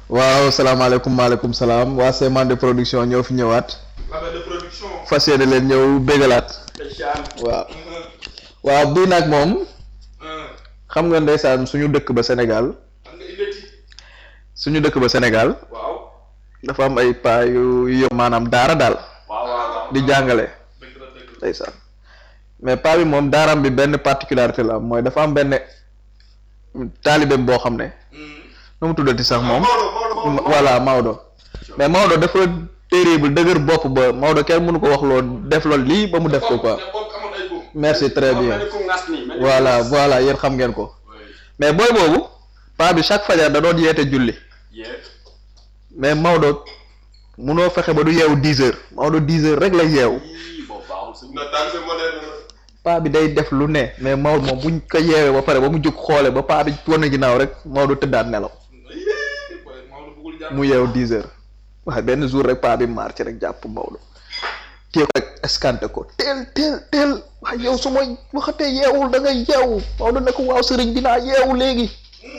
waaw salaamaaleykum maaleykum salaam waa Semande production ñoo fi ñëwaat label de production. fas yéene leen ñëw bégalaat ndeysaan. waaw waaw bii nag moom ah xam nga ndeysaan suñu dëkk ba Sénégal xam nga indeti. suñu dëkk ba Sénégal waaw. dafa am ay paa yu yu maanaam daara daal waaw waaw. di jàngale dëgg la dëgg la. ndeysaan mais paa bi moom daaraam bi benn particularité la am mooy dafa am benn taalibeem boo xam ne nu mu tuddati sax moom Maodo Maodo Maodo. voilà Maodo mais Maodo dafa terrible dëgër bopp ba Maodo kenn mënu ko wax loolu def loolu lii ba mu def ko quoi ne boobu amoon ay góob. merci très bien mel ni ku ngas nii, mel ni ku voilà ngas. voilà yéen xam ngeen ko Oui. mais booy boobu paa bi chaque fajar da doon yeete julli Yeah. mais Maodo munoo fexe ba du yeewu dix heures Maodo dix heures rek la yeewu Ii, boobu baaxul si. na daal c'est moderne na. paa bi day def lu ne mais Maodo moom buñ ko yeewee ba pare ba mu jóg xoole ba paa bi wan ginnaaw rek Maodo tëddaat nelaw Ii, boy, Maodo bëggul jàpp. mu yeewu dix heures waaye benn jour rek paa bi maar ci rek jàpp Maodo téye ko rek escanté ko teel teel teel waaye yow su ma waxatee yeewul da ngay yeewu Maodo ne ko waaw sëriñ bi naa yeewu léegi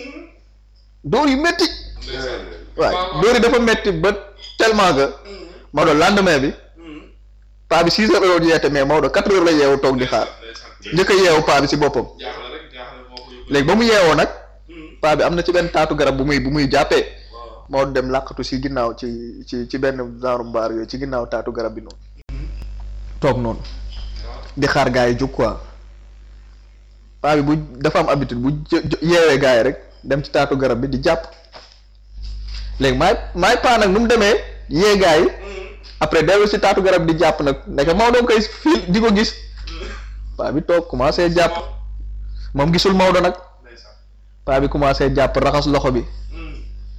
dóor yu métti Ndeysaan. waaye waaw. dóor yi dafa métti ba tellement que Maodo lendemain bi paa bi six heures la doon yeete mais Maodo quatre heures la yeewu toog di xaar Ndeysaan. njëkk a yeewu paa bi si boppam jaaxle rek jaaxle moo ko yóbbu. léegi ba mu yeewoo nag Hmm. paa bi am na ci benn taatu garab bu muy bu muy jàppee waaw. Maodo dem làqatu si ginnaaw ci ci ci benn genre mbaar yooyu ci ginnaaw taatu garab bi noonu toog noonu waaw. di xaar gars yi jóg quoi paa bi bu dafa am habitude bu jë- jë- yeewee gars yi rek dem ci taatu garab bi di jàpp léegi maay maay paa nag nu mu demee yee gars yi après dellu si taatu garab di jàpp nag nekk Maodo koy fii di ko gis paa bi toog commencé jàpp moom gisul Maodo nag Ndeysaan. paa bi commencé jàpp raxas loxo bi Hmm.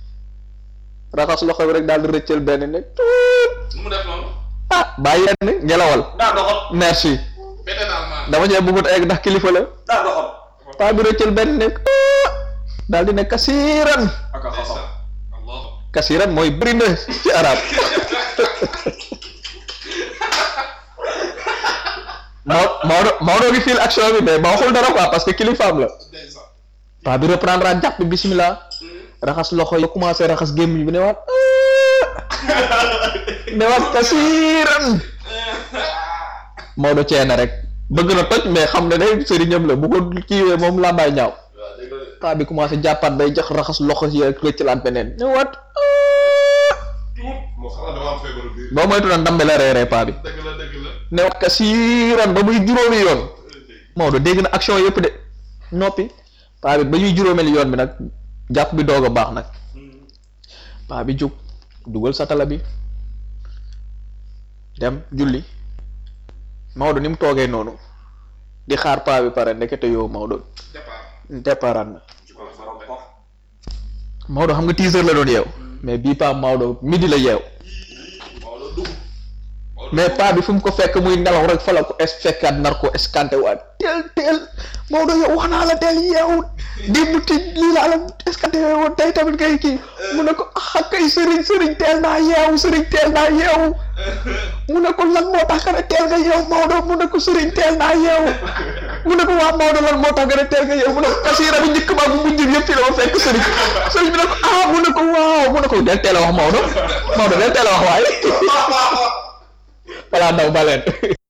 raxas loxo bi rek daal di rëccal benn ne tuut nu mu def noonu. ah bàyyi yenn ngelawal daa doxal. merci bete daal maa. dama cee bëggut egg ndax kilifa la daa doxal. paa bi rëccal benn ne daal di ne kasiiran ak a xasal. Allah. kasiiran mooy bëri na ci arab Mao Maodo Maodo ngi fil action bi mais ba waxul dara quoi parce que kilifaam la Ndeysaan. paa bi reprendre at jàpp bismillah raxas loxo yi commencé raxas gémmiñ bi ne waat ne waat kasiiran Maodo ceena rek bëgg na toj mais xam na ne sëriñam la bu ko kiiwee moom làmbaay ñaaw waaw dëgg la de. paa bi commencé jàppaat bay jox raxas loxo yi rek rëccalaat beneen ne waat tuut. moo xam dama am feebaru biir. boo moytu na ndambe la reeree paa bi dëgg la dëgg la. ne waat kasiiran ba muy juróomi yoon Maodo dégg na action yëpp de noppi paa bi ba ñuy juróomeel yoon bi nag jàpp bi doog a baax nag paa bi jóg dugal satala bi dem julli Maodo ni mu toogee noonu di xaar paa bi pare ndekete yow Maodo départ. déparaat na ci kaw borom ko. Maodo xam nga 10 heures la doon yeew mais bii paa Maodo midi la yeew Maodo dugg. Maodo mais paa bi fu mu ko fekk muy nelaw rek fa la ko es fekkaat nar ko escanté waat teel teel Maodo yow wax naa la teel yeewu démb ti lii laa la escanté woon tey tamit ngay kii mu ne ko ah kay sëriñ sëriñ teel naa yeewu sëriñ teel naa yeewu mu ne ko lan moo tax nga ne teel nga yeewu Maodo mu ne ko sëriñ teel naa yeewu mu ne ko waa Maodo lan moo tax nga ne teel nga yeewu mu ne ko kasiira bi njëkk ba bu mujj bi yëpp fi la ma fekk sëriñ sëriñ bi ne ko ah mu ne ko waaw mu ne ko del teel a wax Maodo Maodo del teel a wax waaye voilà ndaw baleen